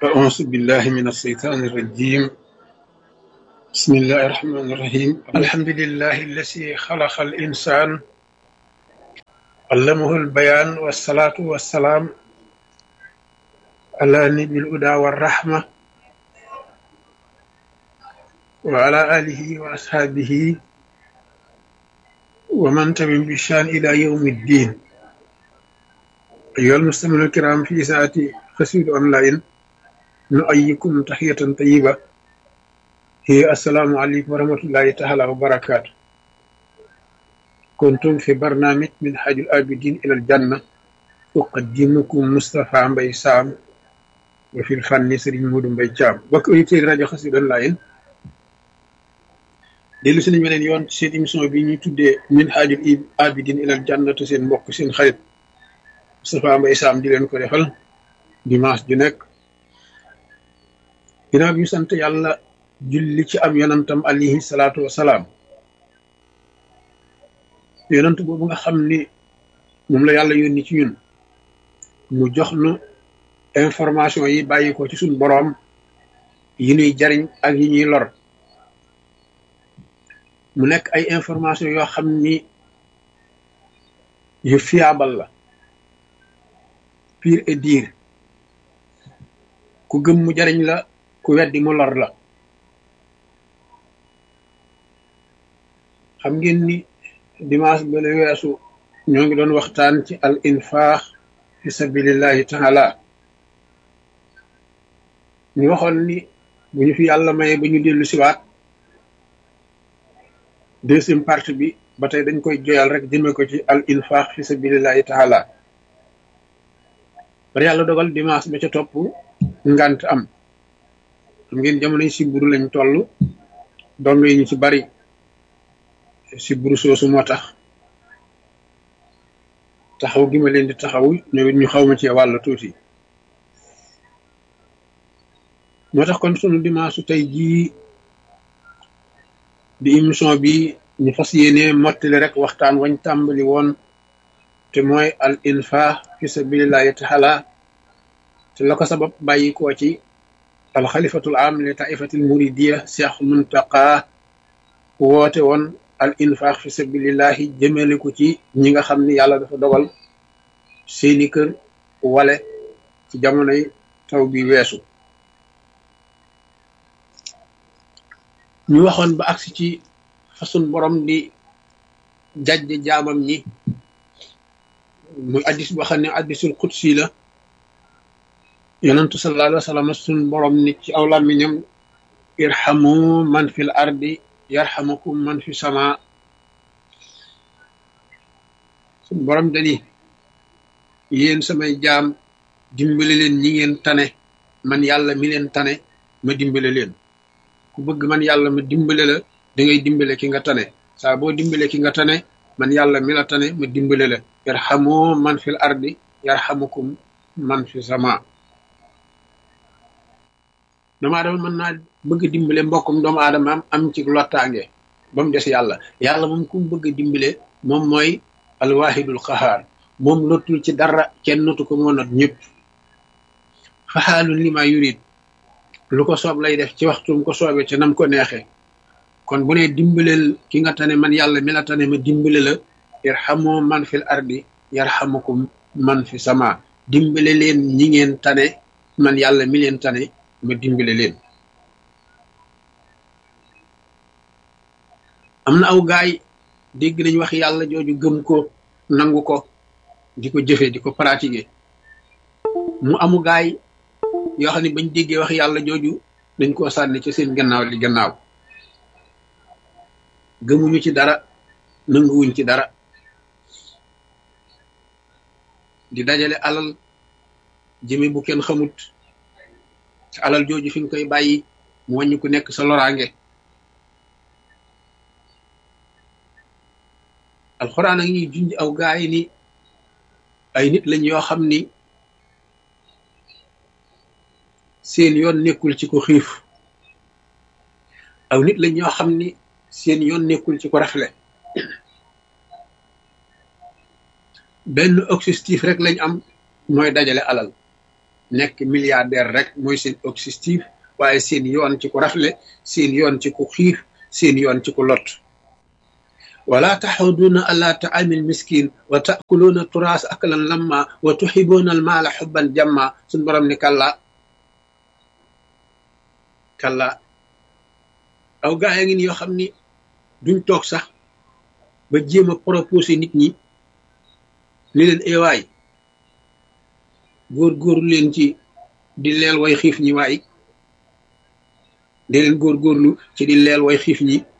أعوذ بالله من الشيطان الرجيم بسم الله الرحمن الرحيم الحمد لله الذي خلق الإنسان علمه البيان والصلاة والسلام على نبي الهدى والرحمة وعلى آله وأصحابه ومن تبع بشان إلى يوم الدين أيها المستمعون الكرام في ساعة قصيدة أونلاين نؤيكم تحية طيبة هي السلام عليكم ورحمة الله تعالى وبركاته كنتم في برنامج من حاج الآبدين إلى الجنة أقدمكم مصطفى مبي سام وفي الفن سرين مودو مبي جام بك أيتي راجو قصيدة أونلاين dellu si nañu beneen yoon seen émission bi ñuy tuddee min haajul abidin ilal jannatu seen mbokk seen xarit Moustapha Mbaye Sam di leen ko defal dimanche ju nekk ginnaaw bi ñu sant yàlla julli ci am yonantam alayhi salaatu wasalaam yonant boobu nga xam ni moom la yàlla yónni ci ñun mu jox nu information yi bàyyi ko ci suñ boroom yi ñuy jariñ ak yi ñuy lor mu nekk ay information yoo xam ni yu fiable la pire et dire ku gëm mu jariñ la ku weddi mu lor la xam ngeen ni dimanche ba la weesu ñoo ngi doon waxtaan ci al infaax fi sabilillahi taala ñu waxoon ni bu ñu fi yàlla maye ba ñu dellu siwaat deuxième partie bi ba tey dañ koy joyal rek jëme ko ci al infaq fi sabilillahi taala bari yàlla dogal dimanche ba ca topp ngant am xam ngeen jamonoy siburu lañ toll dong yi ñu ci bari siburu soosu moo tax taxaw gi ma leen di taxaw ñoom it ñu xaw ma ci wàll tuuti moo tax kon sunu dimanche tey jii di émission bi ñu fas yéene mottali rek waxtaan wañ tàmbali woon te mooy al infaq fi sabilillahi taala te la ko sabab bàyyi koo ci al xalifatul am li taifatil muridiya cheikh muntaqa woote woon al infaq fi sabilillahi jëmale ko ci ñi nga xam ni yàlla dafa dogal seeni kër wale ci jamonoy taw bi weesu ñu waxoon ba agsi ci façon borom di jajje jaamam ñi muy addis boo xam ne addisul qudsi la yonentu sallallahu alayhi wa sallam sun borom ni ci aw làmmiñam irhamu man fil ardi yarhamukum man fi sama sun borom dani yéen samay jaam dimbale leen ñi ngeen tane man yàlla mi leen tane ma dimbale leen ku bëgg man yàlla ma dimbale la da ngay dimbale ki nga tane saa boo dimbale ki nga tane man yàlla mi la tane ma dimbale la yarhamu man fil ardi yarhamukum man fi sama doomu aadama mën naa bëgg dimbale mbokkum doomu aadama am am ci lottaange ba mu des yàlla yàlla moom ku mu bëgg dimbale moom mooy alwahidul qahaar moom lottul ci dara kenn notu ko moo not ñëpp faxaalun li ma yurid lu ko soob lay def ci waxtum ko soobee ca nam ko neexee kon bu ne dimbaleel ki nga tane man yàlla mi la tane ma dimbale la irhamu man fil ardi yarhamukum man fi sama dimbale leen ñi ngeen tane man yàlla mi leen tane ma dimbale leen am na aw gaay dégg nañ wax yàlla jooju gëm ko nangu ko di ko jëfe di ko pratiquer mu amu gaay yoo xam ne bañ déggee wax yàlla jooju dañ koo sànni ci seen gannaaw li gannaaw gëmuñu ci dara nanguwuñ ci dara di dajale alal jëme bu kenn xamut te alal jooju fi nga koy bàyyi mu wàññi ku nekk sa loraange alxuraan a ngi junj aw gaay ni ay nit lañ yoo xam ni seen yoon nekkul ci ko xiif aw nit lañ ñoo xam ni seen yoon nekkul ci ko rafle benn objectif rek lañ am mooy dajale alal nekk milliardaire rek mooy seen objectif waaye seen yoon ci ku rafle seen yoon ci ku xiif seen yoon ci ku lot wala taxuduuna ala taamil miskin wa taakuluuna turaas aklan lamma wa tuxibuuna almaala xubban jamma suñ borom ni kalla kalla aw gaa yi ngi ni yoo xam ni duñ toog sax ba jéem a proposé nit ñi ni leen ewaay góor-góorlu leen ci di leel way xiif ñi waay di leen góor-góorlu ci di leel way xiif ñi